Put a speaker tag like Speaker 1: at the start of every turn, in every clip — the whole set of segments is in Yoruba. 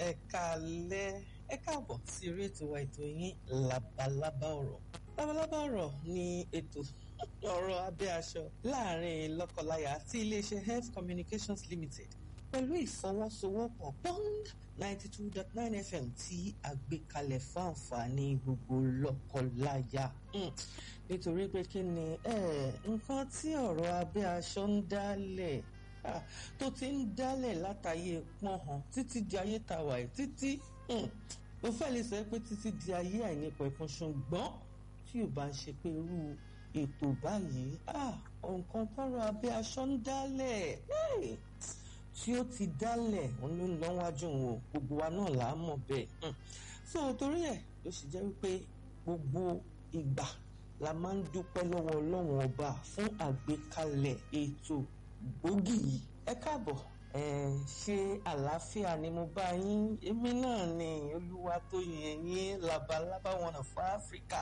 Speaker 1: ẹ káalẹ́ ẹ káàbọ̀ sí orí ètò wa ètò yín labalábá ọ̀rọ̀ labalábá ọ̀rọ̀ ni ètò ọ̀rọ̀ abẹ́ aṣọ láàrin lọ́kọláya àti iléeṣẹ́ health communications limited pẹ̀lú ìfọwọ́sowọ́pọ̀ bond ninety two dot nine fm tí a gbé kalẹ̀ fún àǹfààní gbogbo lọ́kọláya nítorí pé kí ni nǹkan tí ọ̀rọ̀ abẹ́ aṣọ ń dálẹ̀ tó ti ń dálẹ̀ látàyè pọ́nhàn títí di ayé tàwa ẹ̀ títí mo fẹ́ lè sọ pé títí di ayé àìnípẹ̀kun ṣùgbọ́n tí ò bá ń ṣe pé irú ètò báyìí nǹkan tọrọ abẹ́ aṣọ ń dálẹ̀ tí ó ti dálẹ̀ òun ló ń lọ wájú wọn gbogbo wa náà là á mọ̀ bẹ́ẹ̀ so torí ẹ̀ ló sì jẹ́ wípé gbogbo ìgbà la máa ń dúpẹ́ lọ́wọ́ ọlọ́run ọba fún àgbékalẹ̀ ètò gbòógì yìí ẹ káàbọ̀ ẹ ṣe àlàáfíà ni mo bá yín èmi náà ni olúwa tó yẹn yín labalábá one of Africa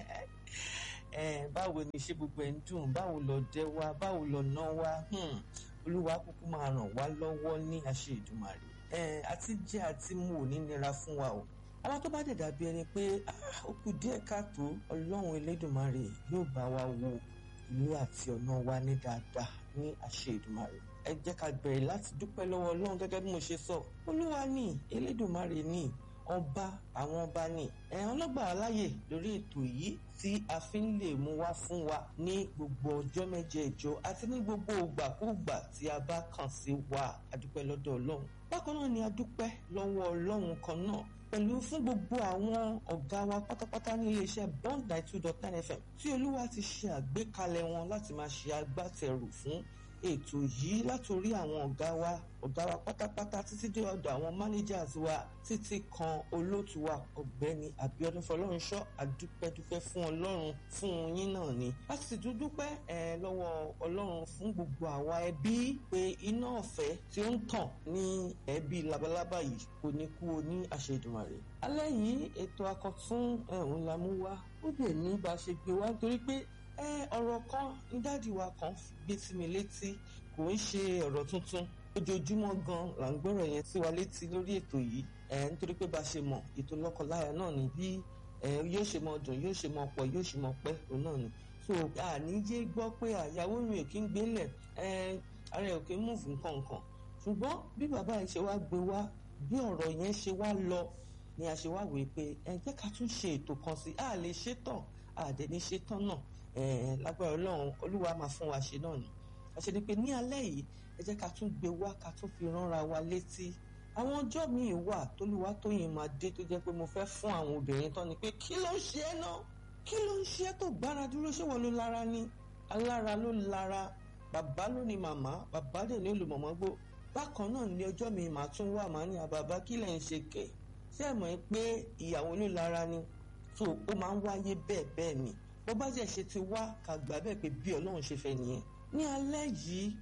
Speaker 1: ẹ báwo ni ṣé gbogbo ẹ̀ ń dùn báwo lọ dẹ wa báwo lọ ná wa olúwa kúkú máa ràn wá lọ́wọ́ ní àṣẹ ìdùmàrè ẹ àti jẹ àti mu ò ní nira fún wa o àwọn tó bá dẹ̀ dàbí ẹni pé ó kù díẹ̀ káàtó ọlọ́run elédùnmarè yóò bá wa wo ilé àti ọ̀nà wa ní dáadáa ní àṣẹ ìdùmarè ẹ jẹ́ ká bẹ̀rẹ̀ láti dúpẹ́ lọ́wọ́ ọlọ́run gẹ́gẹ́ bí mo ṣe sọ olúwa ní elédùnmarè ní ọba àwọn ọba ní ẹ̀hán lọ́gbà aláyè lórí ètò yìí tí a fi ń lè mú wá fún wa ní gbogbo ọjọ́ mẹ́jẹ̀ẹ̀jọ àti ní gbogbo ìgbàkúùgbà tí a bá kàn sí wa adúpẹ́ lọ́dọ̀ ọlọ́run bákan náà ni adúpẹ́ lọ́wọ́ ọlọ́run kan náà pẹ̀lú fún gbogbo àwọn ọ̀gá wa pátápátá ní iléeṣẹ́ bond nine two dot nine fm tí olúwa ti ṣe àgbékalẹ̀ wọn láti máa ṣe agbátẹrù fún ètò yìí látòrí àwọn ọ̀gá wa ọ̀gá wa pátápátá títí dé ọ̀dọ̀ àwọn managers wa títí kan olóòtú wa ọ̀gbẹ́ni Abíọ́dún Fọlọ́runṣọ́ àdúpẹ́dúpẹ́ fún ọlọ́run fún yín náà ni a sì tún dúpẹ́ ẹ lọ́wọ́ ọlọ́run fún gbogbo àwa ẹbí pé iná ọ̀fẹ́ tí ó ń tàn ní ẹbí labalábá yìí kò ní kú o ní àṣẹ Èdùmàrè alẹ́ yìí ètò akọ̀tún ẹ̀hún la mú wá ó lè ní bá a ṣe gbé wá nítorí pé ẹ ọ̀rọ̀ kan ní dáàdi wa kan gbé sí mi létí kò ń ṣe ọ̀rọ̀ tuntun ojoojúmọ́ gan là ń gbọ́rọ̀ yẹn sí wa létí lórí ètò yìí ẹ nítorí pé bá a ṣe mọ̀ ètò lọ́kọláya náà ni bí ẹ yóò ṣe mọ dùn yóò ṣe mọ pọ̀ yóò ṣe mọ pẹ́ òun náà ni so àníjé gbọ́ pé àyàwó mi ò kí ń gbélẹ̀ ẹ ara ẹ̀ ò kí ń múùfù nǹkan nǹkan ṣùgbọ́n bí bàbá yẹn ṣe wá gbé wá bí ọ̀rọ̀ yẹn ṣe wá lọ ni a ṣe wá wèé pé ẹ jẹ́ ká tún ṣe ètò kan sí a lè ṣe tán àdẹni ṣe tán náà lágbára ọlọ́run olúwa máa fún wa ṣe náà ni àṣẹ ni pé ní alẹ́ yìí ẹ jẹ́ ká tún gbé wá ká tún fi ránra wa létí àwọn ọjọ́ míì wà tólúwa tóyìn máa dé tó jẹ́ pé mo fẹ́ fún àwọn obìnrin tán ni pé kí ló ń ṣe é náà kí ló ń ṣe é tó gbára dúró ṣé wọ́n ló lára ni alára ló lára bàbá ló ní màmá bàbá dẹ̀ ní olùmọ̀mọ́ gbó bákan náà ní ọjọ́ mi màá tún wà màá ní àbàbá kí lẹ̀ ń ṣe kẹ̀ ṣé ẹ̀ mọ̀ pé ìyàwó ló lára ni tó ó máa ń wáyé bẹ́ẹ̀ bẹ́ẹ̀ ni bó bá jẹ́ ṣe ti wá ká gbà bẹ́ẹ̀ pé bí ọlọ́run ṣe fẹ́ nìyẹn ní alẹ́ yìí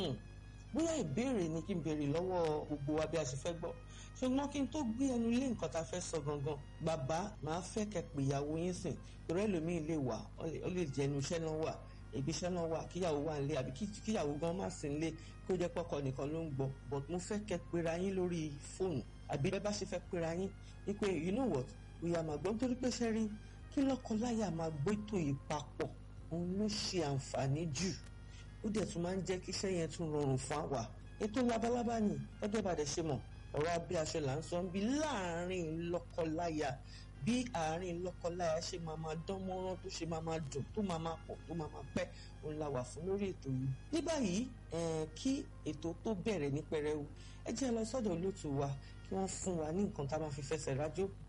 Speaker 1: bóyá ìbéèrè ni kí n béèrè lọ́wọ́ gbogbo wa bí a ṣe fẹ́ gbọ́ ṣùgbọ́n kí n tó gbé ẹnu lé nǹkan tá a fẹ́ sọ gangan bàbá màá fẹ́ kẹ́ pé ìyàwó yín sìn torí ẹlòmíín lè wà ó lè jẹ́ inú iṣẹ́ náà wà ibi iṣẹ́ náà wà kíyàwó wà nílé àbí kíyàwó gan má sí nílé kó jẹ́ pọ́kọ nìkan ló ń gbọ́ but mo fẹ́ kẹ́ pera yín lórí fóònù àbí bẹ́ẹ̀ bá ṣe fẹ́ pera yín wípé you know what òyà màgbọ́n nítorí pé ṣẹ́rí kí lọ́kọláya máa gbétò yìí papọ̀ òun ló ṣe àǹfààní jù ó dẹ̀ tún máa ń jẹ́ kí iṣẹ́ yẹn tún rọrùn fún àwa ètò labalábá ni ẹgbẹ́ bàdẹ̀ ṣe mọ̀ ọ̀rọ̀ abẹ́ aṣọ là ń sọ bí láàárín lọ́kọláya bí àárín lọ́kọláya ṣe máa máa dán mọ́rán tó ṣe máa máa dùn tó máa máa pọ̀ tó máa máa pẹ́ òun la wà fún lórí ètò yìí ní báyìí kí ètò tó bẹ̀rẹ̀ ní pẹrẹwu ẹ jẹ́ lọ sọ́dọ̀ olóòtú wa kí wọ́n fún wa ní nǹkan tá a máa fi fẹsẹ̀ rájò